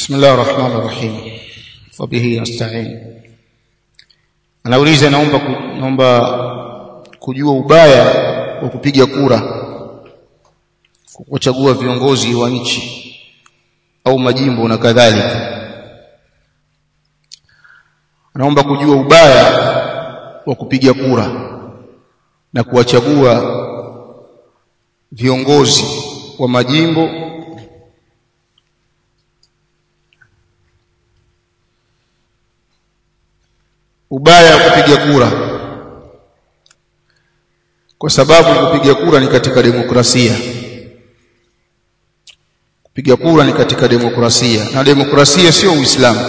بسم الله الرحمن الرحيم وبه نستعين anauliza naomba naomba kujua ubaya wa kupiga kura kuchagua viongozi wa nchi au majimbo na kadhalika anaomba kujua ubaya wa kupiga kura na kuwachagua viongozi wa majimbo ubaya wa kupiga kura kwa sababu kupiga kura ni katika demokrasia kupiga kura ni katika demokrasia na demokrasia sio uislamu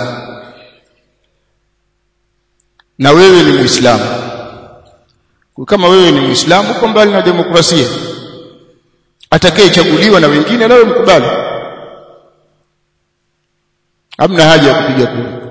na wewe ni muislamu kama wewe ni muislamu uko mbali na demokrasia atakayechaguliwa na wengine nawe mkubali hamna haja ya kupiga kura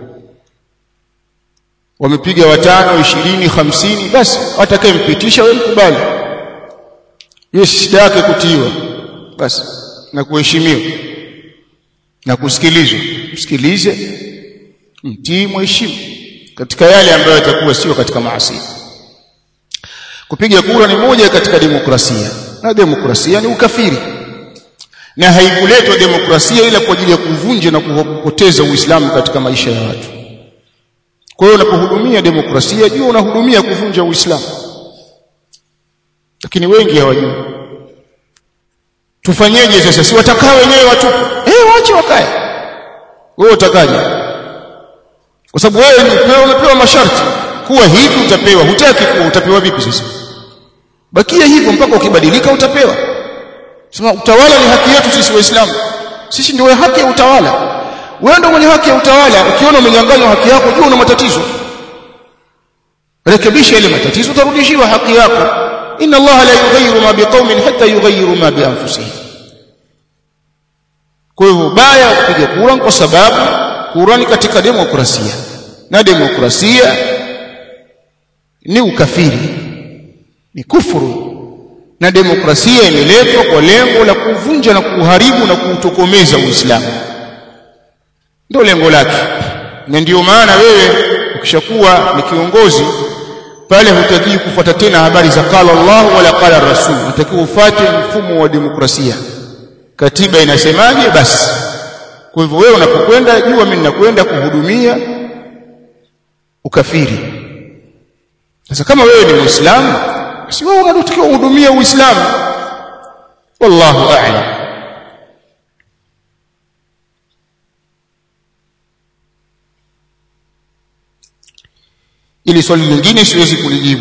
wamepiga watano ishirini hamsini basi atakayempitisha wewe mkubali hiyo shida yake kutiiwa basi na kuheshimiwa na kusikilizwa msikilize mtii mheshimu katika yale ambayo yatakuwa sio katika maasi kupiga kura ni moja katika demokrasia na demokrasia ni ukafiri na haikuletwa demokrasia ila kwa ajili ya kuvunja na kupoteza uislamu katika maisha ya watu kwa hiyo unapohudumia demokrasia jua unahudumia kuvunja uislamu lakini wengi hawajui tufanyeje sasa si watakaa wenyewe watupu eh waache wakae wewe utakaje kwa sababu wewe ni wewe umepewa masharti kuwa hivi utapewa hutaki kuwa utapewa vipi sasa bakia hivyo mpaka ukibadilika utapewa sema utawala ni haki yetu sisi waislamu sisi ndio haki ya utawala wewe ndio mwenye haki ya utawala ukiona umenyang'anywa haki yako jua una matatizo rekebisha ile matatizo utarudishiwa haki yako inna allaha la yughayyiru ma biqaumin hatta yughayyiru ma bi anfusihim kwa hivyo baya kupiga kura kwa sababu kura ni katika demokrasia na demokrasia ni ukafiri ni kufuru na demokrasia imeletwa kwa lengo la kuvunja na kuharibu na kuutokomeza Uislamu ndio lengo lake na ndio maana wewe ukishakuwa ni kiongozi pale hutaki kufuata tena habari za qala Allah wala qala Rasul unatakiwa ufuate mfumo wa demokrasia katiba inasemaje basi kwa hivyo wewe unapokwenda jua mimi ninakwenda kuhudumia ukafiri sasa kama wewe ni muislamu basi wewe unatakiwa uhudumie uislamu wallahu a'lam ili swali lingine siwezi kulijibu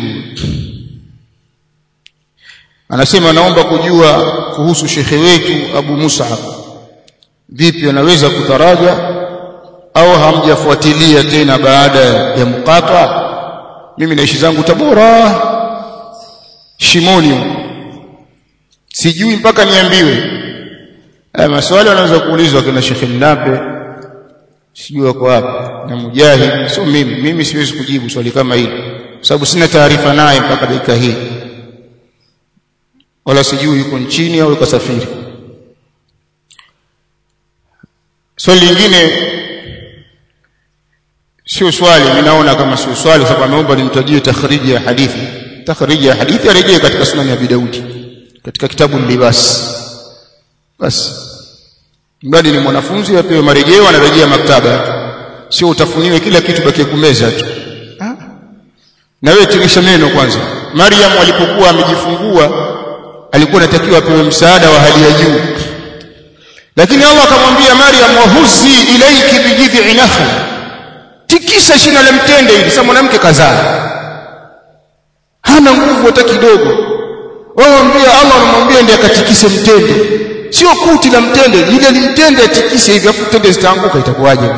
anasema naomba kujua kuhusu shekhe wetu Abu Mus'ab vipi anaweza kutaraja au hamjafuatilia tena baada ya mkata mimi naishi zangu Tabora Shimoni sijui mpaka niambiwe haya maswali wanaweza kuulizwa kina Sheikh Nape sijui wako wapi na Mujahid sio mimi mimi siwezi kujibu swali kama hili kwa sababu sina taarifa naye mpaka dakika hii wala sijui yuko nchini au yuko safiri swali lingine sio swali ninaona kama sio swali sababu ameomba nimtajie takhriji ya hadithi takhriji ya hadithi arejee katika sunan ya Abi Daudi katika kitabu libas basi mradi ni mwanafunzi apewe marejeo anarejea maktaba sio utafuniwe kila kitu bakie kumeza tu na wewe tirisha neno kwanza Maryam alipokuwa amejifungua alikuwa anatakiwa apewe msaada wa hali ya juu lakini Allah akamwambia Maryam wahuzi ilaiki bijidhi nakhla tikisa shina la mtende hili sasa mwanamke kazaa hana nguvu hata kidogo wamwambia Allah anamwambia ndiye akatikise mtende sio kuti la mtende ile limtende atikise hivi afu mtende zitaanguka itakuwaje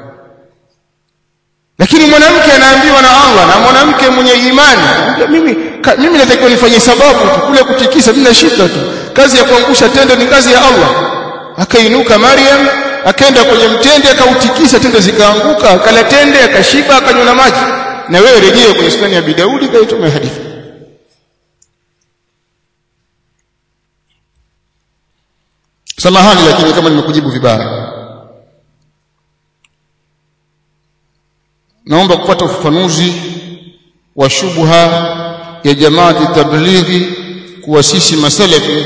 lakini mwanamke anaambiwa na Allah na mwanamke mwenye imani mimi ka, mimi natakiwa nifanye sababu tu kule kutikisa mimi nashika tu kazi ya kuangusha tende ni kazi ya Allah akainuka Maryam akaenda kwenye mtende akautikisa tende zikaanguka akala tende akashiba akanywa na maji na wewe rejea kwenye sunani ya Daudi kaituma hadithi samahani lakini kama nimekujibu vibaya naomba kupata ufafanuzi wa shubha ya jamaati tablighi kuwa sisi masalafi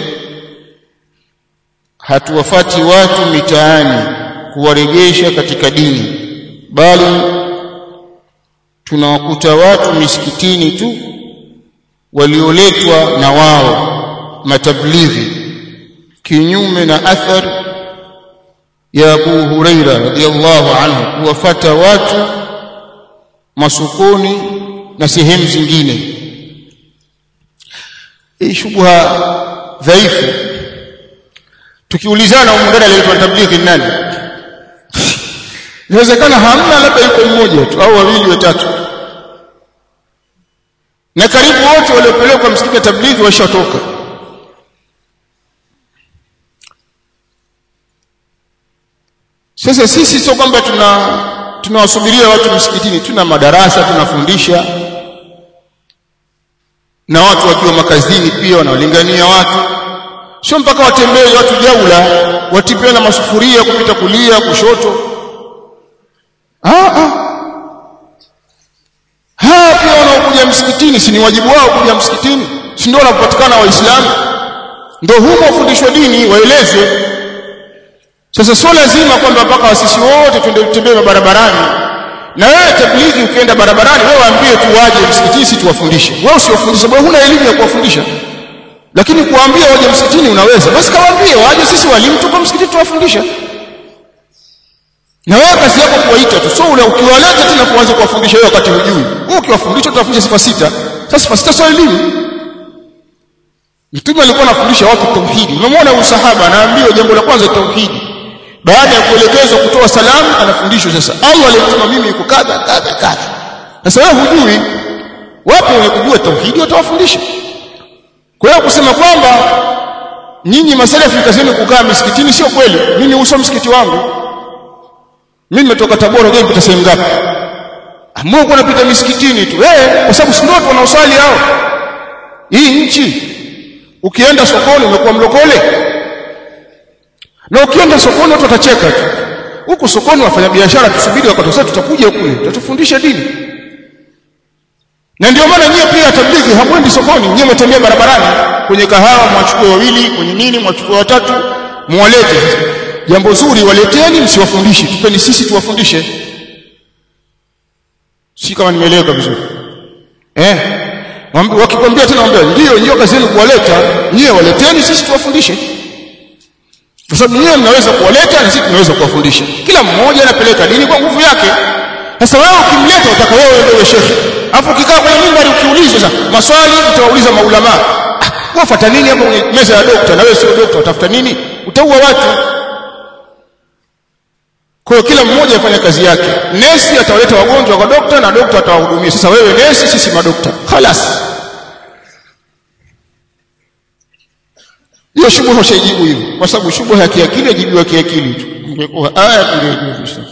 hatuwafati watu mitaani kuwarejesha katika dini bali tunawakuta watu misikitini tu walioletwa na wao matablighi kinyume na athar ya Abu Huraira radhiallahu anhu kuwafata watu masokoni na sehemu zingine hii shubha dhaifu tukiulizana umundani aliyeitwa tablighi ni nani inawezekana hamna labda yuko mmoja tu au wawili watatu na karibu wote waliopelekwa msikiti wa tablighi washatoka sasa sisi sio kwamba tuna tunawasubiria watu msikitini tuna madarasa tunafundisha na watu wakiwa makazini pia wanawalingania watu sio mpaka watembee watu jaula watipia na masufuria kupita kulia kushoto ah ah haa pia wanaokuja msikitini si ni wajibu wao kuja msikitini si ndio wanapopatikana waislamu ndio humo wafundishwa dini waelezwe sasa sio lazima kwamba mpaka wasisi wote twende tembee barabarani na wewe tablighi ukienda barabarani wewe waambie tu waje msikitini si tuwafundishe wewe usiwafundishe wewe huna elimu ya kuwafundisha lakini kuambia waje msikitini unaweza basi kawaambie waje sisi walimu tuko msikitini tuwafundisha na wewe kazi yako kuwaita tu sio ule ukiwaleta tena kuanza kuwafundisha wewe wakati hujui wewe ukiwafundisha utafundisha sifa sita sasa sifa sita sio elimu mtume alikuwa anafundisha watu tauhidi unamwona usahaba anaambiwa jambo la kwanza tauhidi baada ya kuelekezwa kutoa salamu anafundishwa sasa Allah alimtuma mimi yuko kadha kadha kadha sasa wewe hujui wapo wenye kujua tauhidi watawafundisha kwa hiyo kusema kwamba nyinyi masalafi kazini kukaa misikitini sio kweli mimi uso msikiti wangu mimi nimetoka Tabora je nipita sehemu ngapi ambao kuna pita misikitini tu eh kwa sababu si ndio wanaosali hao hii nchi ukienda sokoni umekuwa mlokole na ukienda sokoni watu watacheka tu huko sokoni wafanya biashara tusubiri wakati sasa tutakuja kule tutatufundisha dini na ndio maana nyie pia tablighi hamwendi sokoni nyie mtembea barabarani kwenye kahawa mwachukue wawili kwenye nini mwachukue watatu muwalete jambo zuri waleteni msiwafundishe tupeni sisi tuwafundishe si kama nimeeleweka vizuri eh wakikwambia tena waambia ndio ndio kazi yenu kuwaleta nyie waleteni sisi tuwafundishe kwa sababu nyie mnaweza kuwaleta na sisi tunaweza kuwafundisha kila mmoja anapeleka dini kwa nguvu yake sasa wewe ukimleta utaka wewe ndio shekhi afu ukikaa kwenye mimbari ukiulizwa sasa maswali utawauliza maulama ah, wafuata nini hapo kwenye meza ya dokta na wewe sio dokta utafuta nini utaua watu kwa hiyo kila mmoja afanya kazi yake nesi atawaleta wagonjwa kwa dokta na dokta atawahudumia sasa wewe nesi sisi madokta khalas hiyo shubha ushaijibu hivyo kwa sababu shubha ya kiakili ajibiwa kiakili tu ingekuwa aya ingekuwa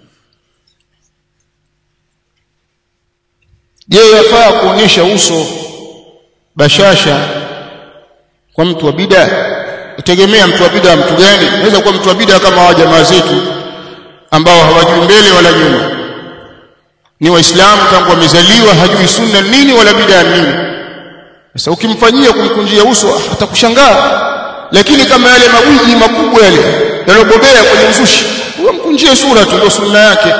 je yafaa kuonyesha uso bashasha kwa mtu wa bid'a itegemea mtu wa bid'a mtu gani inaweza kuwa mtu wa bid'a kama hawa jamaa zetu ambao hawajui mbele wala nyuma ni waislamu tangu wamezaliwa hajui sunna nini wala bid'a nini sasa ukimfanyia kumkunjia uso atakushangaa lakini kama yale magwiji makubwa yale yalobobea kwenye uzushi huyo mkunjie sura tu ndio sunna yake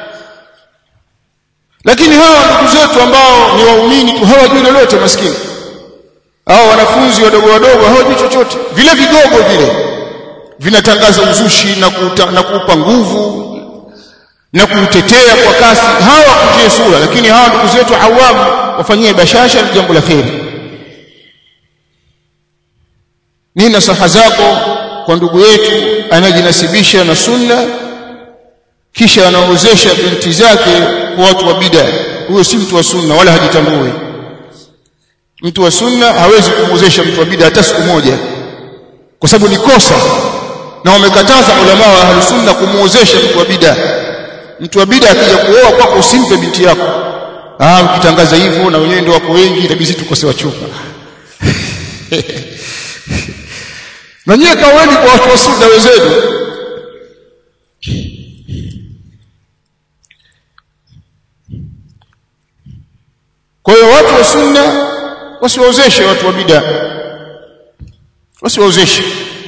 lakini hawa ndugu zetu ambao ni waumini tu hawajui lolote maskini hao wanafunzi wadogo wadogo hawajui chochote vile vigogo vile vinatangaza uzushi na, kuta, na kuupa nguvu na kuutetea kwa kasi hawa kutie sura lakini hawa ndugu zetu awamu wafanyie bashasha ni jambo la kheri nini nasaha zako kwa ndugu yetu anajinasibisha na sunna kisha anaozesha binti zake kwa watu wa bid'a huyo si mtu wa sunna wala hajitambui mtu wa sunna hawezi kumwozesha mtu wa bid'a hata siku moja kwa sababu ni kosa na wamekataza ulama wa ahlus sunna kumwozesha mtu wa bid'a mtu wa bid'a akija kuoa kwako usimpe binti yako ah ukitangaza hivyo na wenyewe ndio wako wengi itabidi tukose wachupa na nyie kaweni kwa watu wa sunna wenzenu kwa hiyo watu wa sunna wasiwaozeshe watu wa bid'a wasiwaozeshe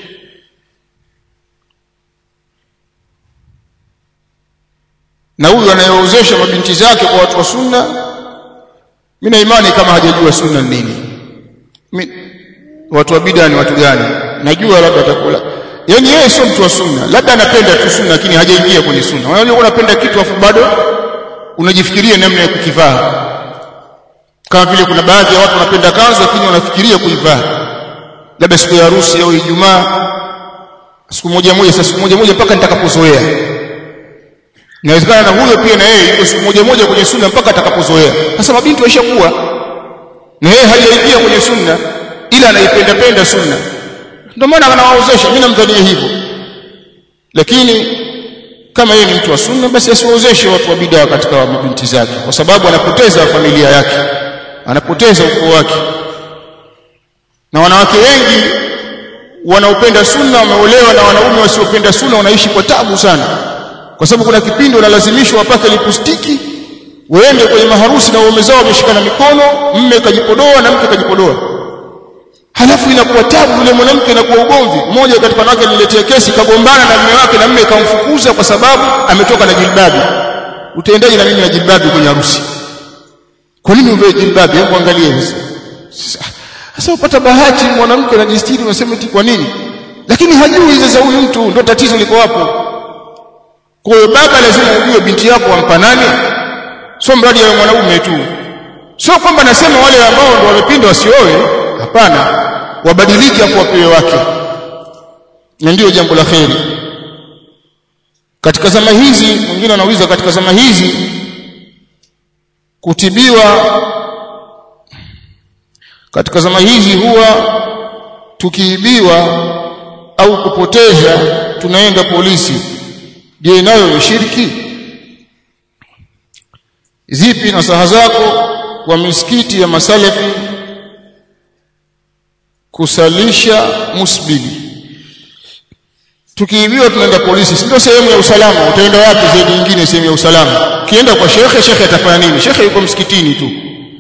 na huyu anayeozesha mabinti zake kwa watu wa sunna mimi na imani kama hajajua sunna ni nini Mi, watu wa bid'a ni watu gani najua labda atakula yani yeye sio mtu wa sunna labda anapenda tu sunna lakini hajaingia kwenye sunna unajua unapenda kitu afu bado unajifikiria namna ya kukivaa kama vile kuna baadhi ya watu wanapenda kanzu lakini wanafikiria kuivaa labda siku ya harusi au Ijumaa siku moja moja sasa siku moja moja mpaka nitakapozoea inawezekana na huyo pia na yeye yuko siku moja moja kwenye sunna mpaka atakapozoea sasa mabinti waishakuwa na yeye hajaingia kwenye sunna ila anaipenda penda sunna ndio maana anawaozesha mimi namdhania hivyo lakini kama yeye ni mtu wa sunna basi asiwaozeshe watu wa bid'a katika mabinti zake kwa sababu anapoteza familia yake anapoteza ukoo wake na wanawake wengi wanaopenda sunna wameolewa na wanaume wasiopenda sunna wanaishi kwa tabu sana kwa sababu kuna kipindi wanalazimishwa wapake lipustiki waende kwenye maharusi na waume zao wameshikana mikono mme kajipodoa na mke kajipodoa halafu inakuwa tabu yule mwanamke inakuwa ugomvi mmoja katika wanawake niletea kesi kagombana na mume wake na mume kamfukuza kwa sababu ametoka na jilbabi utaendaje na mimi na jilbabi kwenye harusi kwa nini uvae jilbabi hebu angalie sasa sasa upata bahati mwanamke anajistiri unasema eti kwa nini lakini hajui sasa huyu mtu ndio tatizo liko hapo kwa hiyo baba lazima ujue binti yako wampa nani sio mradi ya mwanaume tu sio kwamba nasema wale ambao ndio wamepinda wasioe hapana wabadilike hapo wapewe wake na ndio jambo la kheri katika zama hizi mwingine anauliza katika zama hizi kutibiwa katika zama hizi huwa tukiibiwa au kupoteza tunaenda polisi je nayo ni shirki zipi nasaha zako kwa misikiti ya masalafi kusalisha musbili tukiibiwa tunaenda polisi si ndio sehemu ya usalama utaenda wapi zaidi nyingine sehemu ya usalama ukienda kwa shekhe shekhe atafanya nini shekhe yuko msikitini tu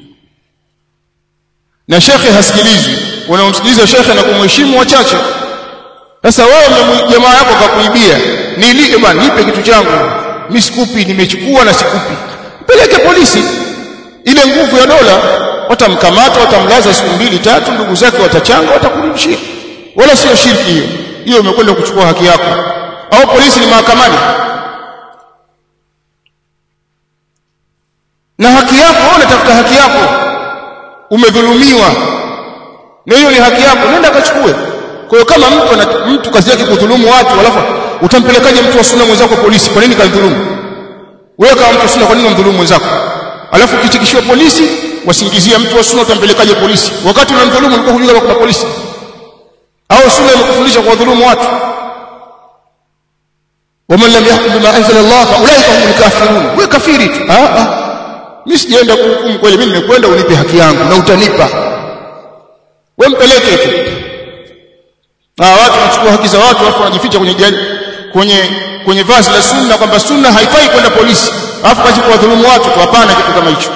na shekhe hasikilizwi wanaomsikiliza shekhe na kumheshimu wachache sasa wewe jamaa yako kakuibia nili bwana nipe kitu changu mimi sikupi nimechukua na sikupi peleke polisi ile nguvu ya dola watamkamata watamlaza siku mbili tatu ndugu zake watachanga watakurudishia wala sio shirki hiyo hiyo umekwenda kuchukua haki yako au polisi ni mahakamani na haki yako wewe unatafuta haki yako umedhulumiwa na hiyo ni haki yako nenda kachukue kwa hiyo kama mtu ana, mtu kazi yake kudhulumu watu alafu utampelekaje mtu wa sunna mwenzako polisi kwa nini kadhulumu wewe kama mtu wa sunna kwa nini unamdhulumu mwenzako alafu ukitikishiwa polisi wasingizia mtu wa sunna utampelekaje polisi wakati unamdhulumu ulikuwa hujui kama kuna polisi au sunna imekufundisha kuwadhulumu watu waman lam yahkum bima anzala Allah fa ulaika humul kafirun wewe kafiri tu ah ah mimi sijaenda kuhukumu kweli mimi nimekwenda unipe haki yangu na utanipa wewe mpeleke tu ah watu wanachukua haki za watu alafu wanajificha kwenye jali kwenye kwenye vazi la sunna kwamba sunna haifai kwenda polisi alafu kazi kuwadhulumu watu tu hapana kitu kama hicho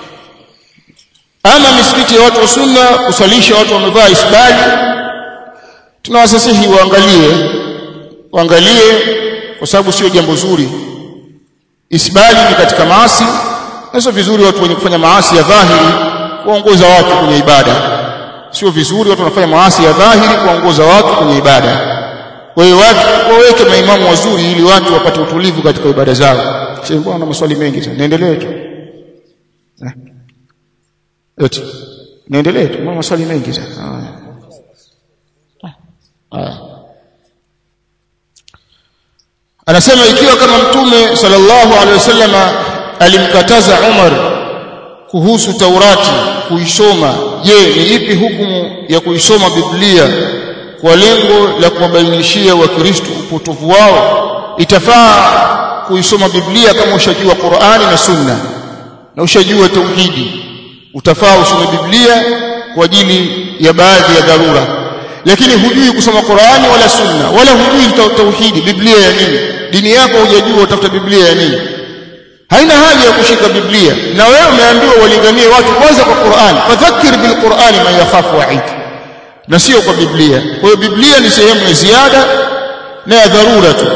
ama misikiti ya watu wa sunna kusalisha watu wamevaa isbali tunawasasihi waangalie waangalie kwa sababu sio jambo zuri isbali ni katika maasi na sio vizuri watu wenye kufanya maasi ya dhahiri kuongoza watu kwenye ibada sio vizuri watu wanafanya maasi ya dhahiri kuongoza watu kwenye ibada kwa hiyo watu waweke maimamu wazuri ili watu wapate utulivu katika ibada zao sasa bwana maswali mengi sana niendelee tu yote niendelee tu maswali mengi sana haya anasema ikiwa kama mtume sallallahu alaihi wasallam alimkataza Umar kuhusu Taurati kuisoma je ni ipi hukumu ya kuisoma Biblia kwa lengo la kuwabainishia wakristo upotovu wao itafaa kuisoma Biblia kama ushajua Qur'ani na Sunna na ushajua tauhidi utafaa usome Biblia kwa ajili ya baadhi ya dharura lakini hujui kusoma Qur'ani wala Sunna wala hujui tauhidi Biblia ya nini dini yako hujajua utafuta Biblia ya nini haina haja ya kushika biblia na wewe umeambiwa walinganie watu kwanza kwa Qur'an fadhakkir bil Qur'ani man yakhafu wa'id na sio kwa biblia kwa hiyo biblia ni sehemu ya ziada na ya dharura tu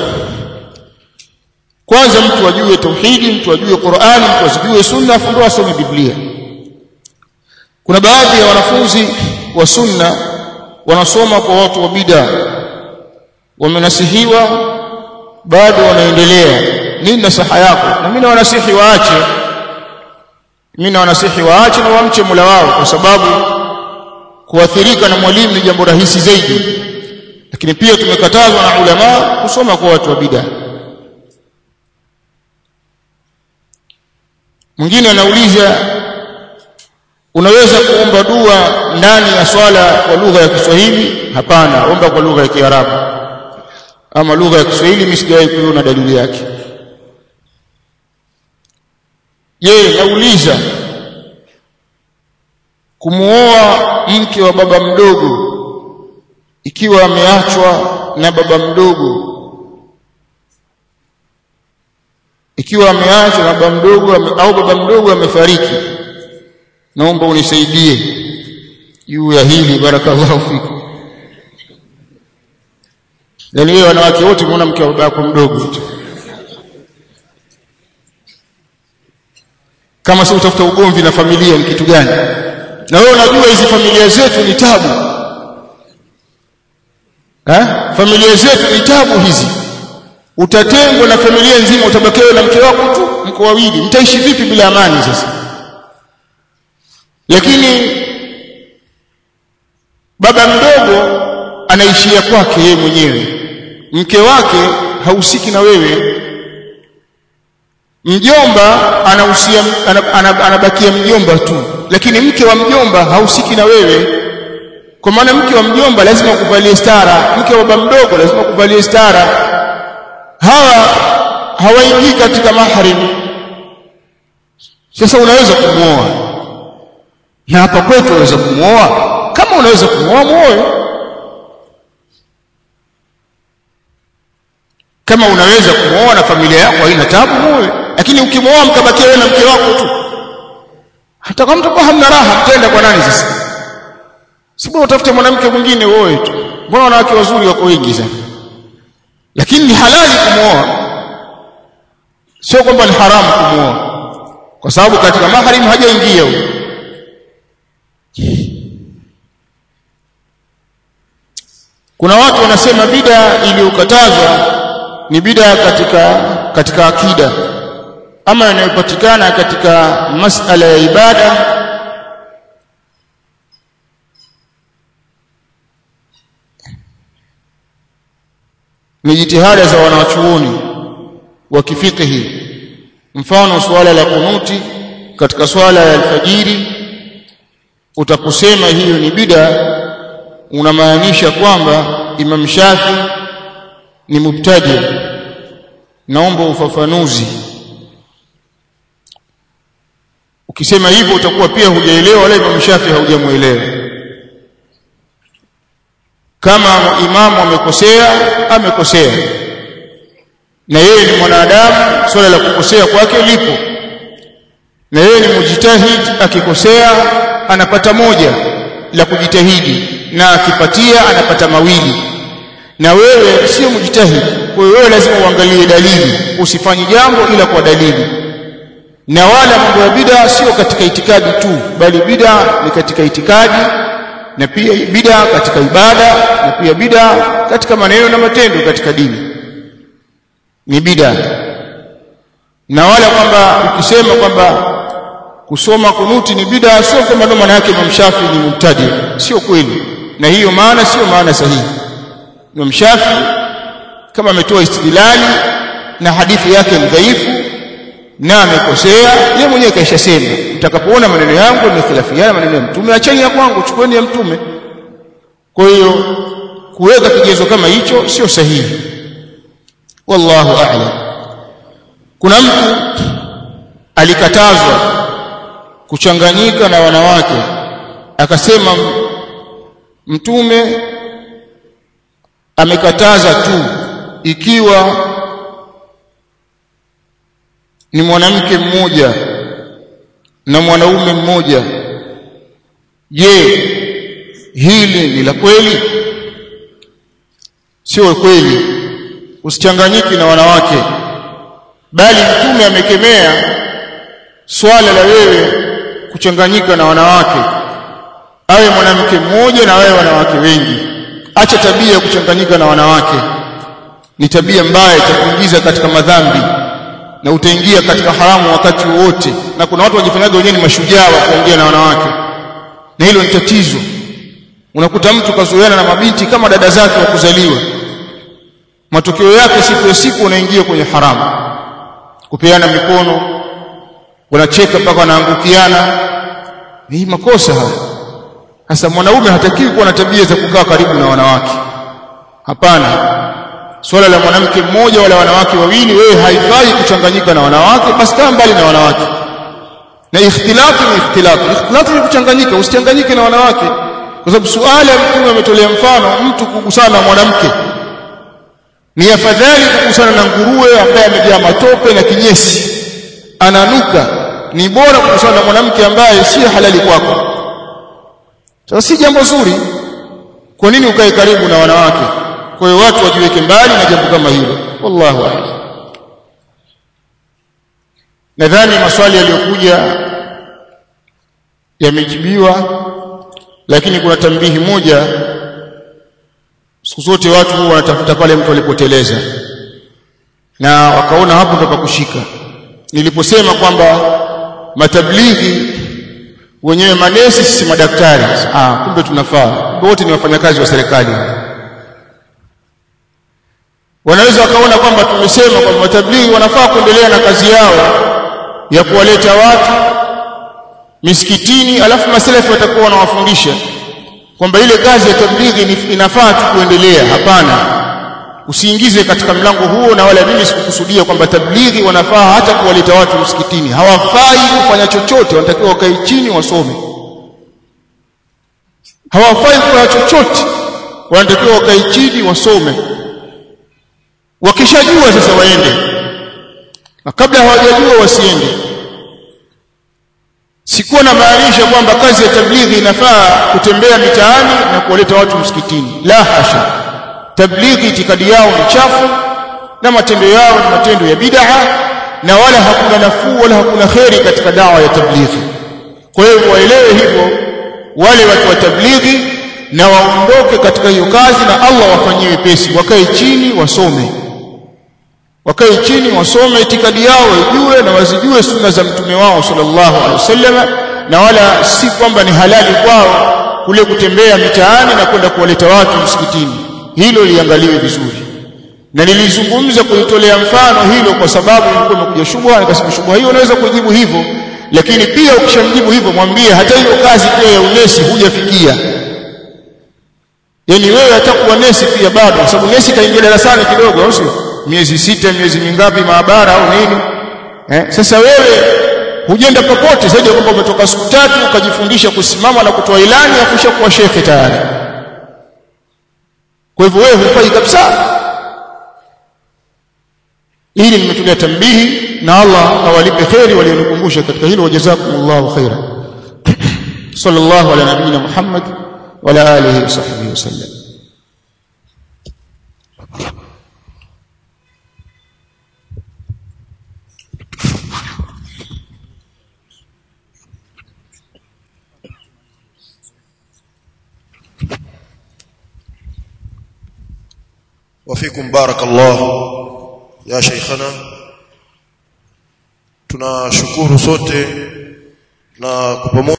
kwanza mtu ajue tauhidi mtu ajue Qur'ani mtu ajue sunna afu ndo asome biblia kuna baadhi ya wanafunzi wa sunna wanasoma kwa watu wa bid'a wamenasihiwa bado wanaendelea nini nasaha yako na mimi nawanasihi waache mimi nawanasihi waache na wamche Mola wao kwa sababu kuathirika na mwalimu ni jambo rahisi zaidi lakini pia tumekatazwa na ulama kusoma kwa watu wa bid'a mwingine anauliza unaweza kuomba dua ndani ya swala kwa lugha ya Kiswahili hapana omba kwa lugha ya Kiarabu ama lugha ya Kiswahili mimi sijawahi kuona dalili yake je nauliza kumuoa mke wa baba mdogo ikiwa ameachwa na baba mdogo ikiwa ameachwa na baba mdogo au baba mdogo amefariki naomba unisaidie juu ya hili barakallahu fiku yani wewe wanawake wote muona mke wa baba yako mdogo tu kama si utafuta ugomvi na familia ni kitu gani na wewe unajua hizi familia zetu ni tabu eh familia zetu ni tabu hizi utatengwa na familia nzima utabakiwa na mke wako tu mko wawili mtaishi vipi bila amani sasa lakini baba mdogo anaishia kwake yeye mwenyewe mke wake hahusiki na wewe mjomba anahusia anabakia mjomba tu lakini mke wa mjomba hahusiki na wewe kwa maana mke wa mjomba lazima kuvalie stara mke wa baba mdogo lazima kuvalie stara hawa hawaingii katika mahrim sasa unaweza kumwoa na hapa kwetu unaweza kumwoa kama unaweza kumwoa muoe kama unaweza kumwoa na familia yako haina tabu muoe lakini ukimwoa mkabakia wewe na mke wako tu hata kama mtakuwa hamna raha mtaenda kwa nani sasa sibona utafute mwanamke mwingine uoe tu mbona wanawake wazuri wako wengi sana lakini ni halali kumwoa sio kwamba ni haramu kumwoa kwa sababu katika mahrim hajaingia huyo kuna watu wanasema bida iliyokatazwa ni bida katika katika akida ama inayopatikana katika masala ya ibada ni jitihada za wanawachuoni wa kifikihi mfano suala la kunuti katika swala ya alfajiri utakusema hiyo ni bida unamaanisha kwamba Imam Shafi ni mubtadi naomba ufafanuzi ukisema hivyo utakuwa pia hujaelewa wala Imam Shafi haujamuelewa kama imamu amekosea amekosea na yeye ni mwanadamu swala la kukosea kwake lipo na yeye ni mujtahid akikosea anapata moja la kujitahidi na akipatia anapata mawili na wewe sio mujtahid kwa hiyo wewe lazima uangalie dalili usifanye jambo ila kwa dalili na wala mambo ya bid'a sio katika itikadi tu bali bid'a ni katika itikadi na pia bid'a katika ibada na pia bid'a katika maneno na matendo katika dini ni bid'a na wala kwamba ukisema kwamba kusoma kunuti ni bid'a sio kwamba ndo maana yake Imam Shafi ni mubtadi sio kweli na hiyo maana sio maana sahihi Imam Shafi kama ametoa istidlali na hadithi yake ni dhaifu na amekosea yeye mwenyewe kaishasema mtakapoona maneno yangu yamekhilafiana maneno ya mtume acheni ya kwangu chukueni ya mtume kwa hiyo kuweka kigezo kama hicho sio sahihi wallahu a'lam kuna mtu alikatazwa kuchanganyika na wanawake akasema mtume amekataza tu ikiwa ni mwanamke mmoja na mwanaume mmoja je hili ni la kweli sio kweli usichanganyiki na wanawake bali mtume amekemea swala la wewe kuchanganyika na wanawake awe mwanamke mmoja na wewe wanawake wengi acha tabia ya kuchanganyika na wanawake ni tabia mbaya itakuingiza katika madhambi na utaingia katika haramu wakati wote na kuna watu wajifanyaga wenyewe ni mashujaa wa kuongea na wanawake na hilo ni tatizo unakuta mtu kazoeana na mabinti kama dada zake wa kuzaliwa matokeo yake siku ya siku unaingia kwenye haramu kupeana mikono wanacheka mpaka wanaangukiana ni makosa haya sasa mwanaume hatakiwi kuwa na tabia za kukaa karibu na wanawake hapana swala la mwanamke mmoja wala wanawake wawili wewe haifai kuchanganyika na wanawake basi kaa mbali na wanawake na ikhtilafu ni ikhtilafu ikhtilafu ni kuchanganyika usichanganyike na wanawake kwa sababu suala mtume ametolea mfano mtu kugusana na mwanamke ni afadhali kugusana na nguruwe ambaye amejaa matope na kinyesi ananuka ni bora kugusana na mwanamke ambaye si halali kwako sasa si jambo zuri kwa nini ukae karibu na wanawake kwa hiyo watu wajiweke mbali na jambo kama hilo wallahu a'lam nadhani maswali yaliyokuja yamejibiwa lakini kuna tambihi moja siku zote watu huwa wanatafuta pale mtu alipoteleza na wakaona hapo ndo pakushika niliposema kwamba matablighi wenyewe manesi sisi madaktari ah kumbe tunafaa kumbe wote ni wafanyakazi wa serikali wanaweza wakaona kwamba tumesema kwamba matablighi wanafaa kuendelea na kazi yao ya kuwaleta watu misikitini alafu masalafi watakuwa wanawafundisha kwamba ile kazi ya tablighi inafaa tu kuendelea hapana usiingize katika mlango huo na wala mimi sikukusudia kwamba tablighi wanafaa hata kuwaleta watu msikitini hawafai kufanya chochote wanatakiwa wakae chini wasome hawafai kufanya chochote wanatakiwa wakae chini wasome wakishajua sasa waende na kabla hawajajua wasiende sikuwa na maanisha kwamba kazi ya tablighi inafaa kutembea mitaani na kuwaleta watu msikitini la hasha tablighi itikadi yao ni chafu na matendo yao ni matendo ya bid'a na wala hakuna nafuu wala hakuna kheri katika dawa ya tablighi kwa hiyo waelewe hivyo wale watu wa tablighi na waondoke katika hiyo kazi na Allah wafanyie wepesi wakae chini wasome wakae chini wasome itikadi yao waijue na wazijue sunna za mtume wao sallallahu alaihi wasallam na wala si kwamba ni halali kwao kule kutembea mitaani na kwenda kuwaleta watu msikitini hilo liangaliwe vizuri na nilizungumza kulitolea mfano hilo kwa sababu ilikuwa imekuja shubha nikasema shubha hiyo unaweza kujibu hivyo lakini pia ukishamjibu hivyo mwambie hata hiyo kazi pia ya unesi hujafikia yani wewe hatakuwa nesi pia bado kwa sababu nesi kaingia darasani kidogo au sio miezi sita miezi mingapi maabara au nini eh sasa wewe hujenda popote zaidi ya kwamba umetoka siku tatu ukajifundisha kusimama na kutoa ilani afusha kuwa shekhe tayari kwa hivyo wewe hufai kabisa ili nimetolea tambihi na Allah awalipe kheri walionikumbusha katika hilo wajazakumullahu khaira sallallahu ala nabiyina Muhammad wa ala alihi wa sahbihi wasallam وفيكم بارك الله يا شيخنا tunashukuru sote na kwa pamoja